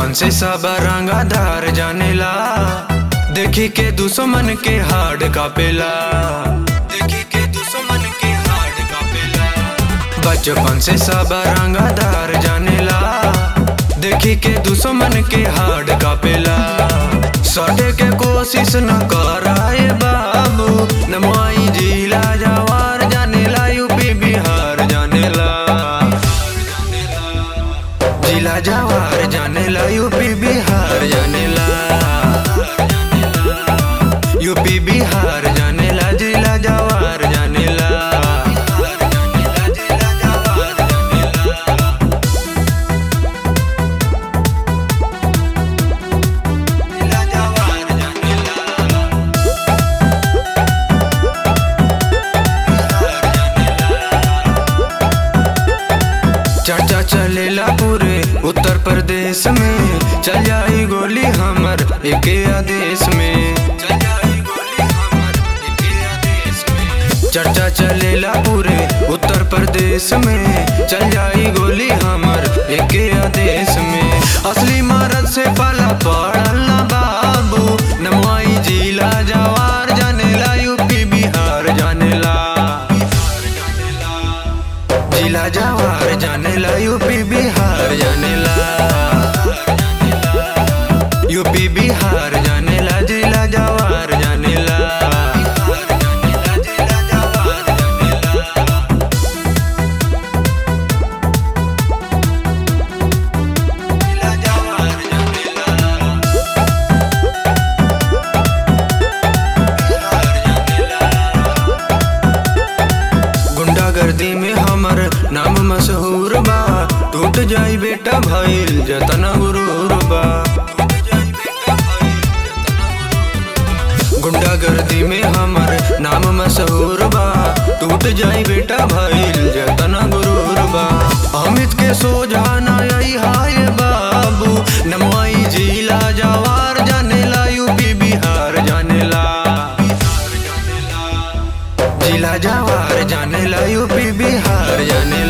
बचपन से सब रंगाधार जानेला देखी के दुश्मन के हार्ड कापेला देखी के दुश्मन के हार्ड कापेला बचपन से सब रंगाधार जानेला देखी के दुश्मन के हार्ड कापेला सटे के कोशिश न कराए बाबू नमाई जिला जवार जानेला यूपी बिहार जानेला जिला जवार जानेला यूपी बिहार जानेला यूपी बिहार जानेला जिला जवार जानेला जिला जवार जानेला जिला जवार जानेला चर्चा चलेला पूरे उत्तर प्रदेश में चल जाई गोली हमर एके आदेश में चल जाई गोली हमर एके आदेश में चर्चा चलेला पूरे उत्तर प्रदेश में चल जाई गोली हमर एके आदेश में असली मरद से पाला पड़ल ना बाबू नमवाई जिला जवार जानेला यूपी बिहार जानेला जिला जवार जानेला यूपी बिहार जानेला यूपी बिहार जानेला जिला जवार जानेला जिला जवार जानेला जिला जवार जानेला गुंडागर्दी में हमर नाम मशहूर बा टूट जाई बेटा भइल जतना गुरूर बा गुंडागर्दी में हमर नाम मशहूर बा टूट जाई बेटा भइल जतना गुरूर बा अमित के सोझा ना आई हाय बाबू नमवाई जिला जवार जानेला यूपी बिहार जानेला जिला जवार जानेला यूपी बिहार जानेला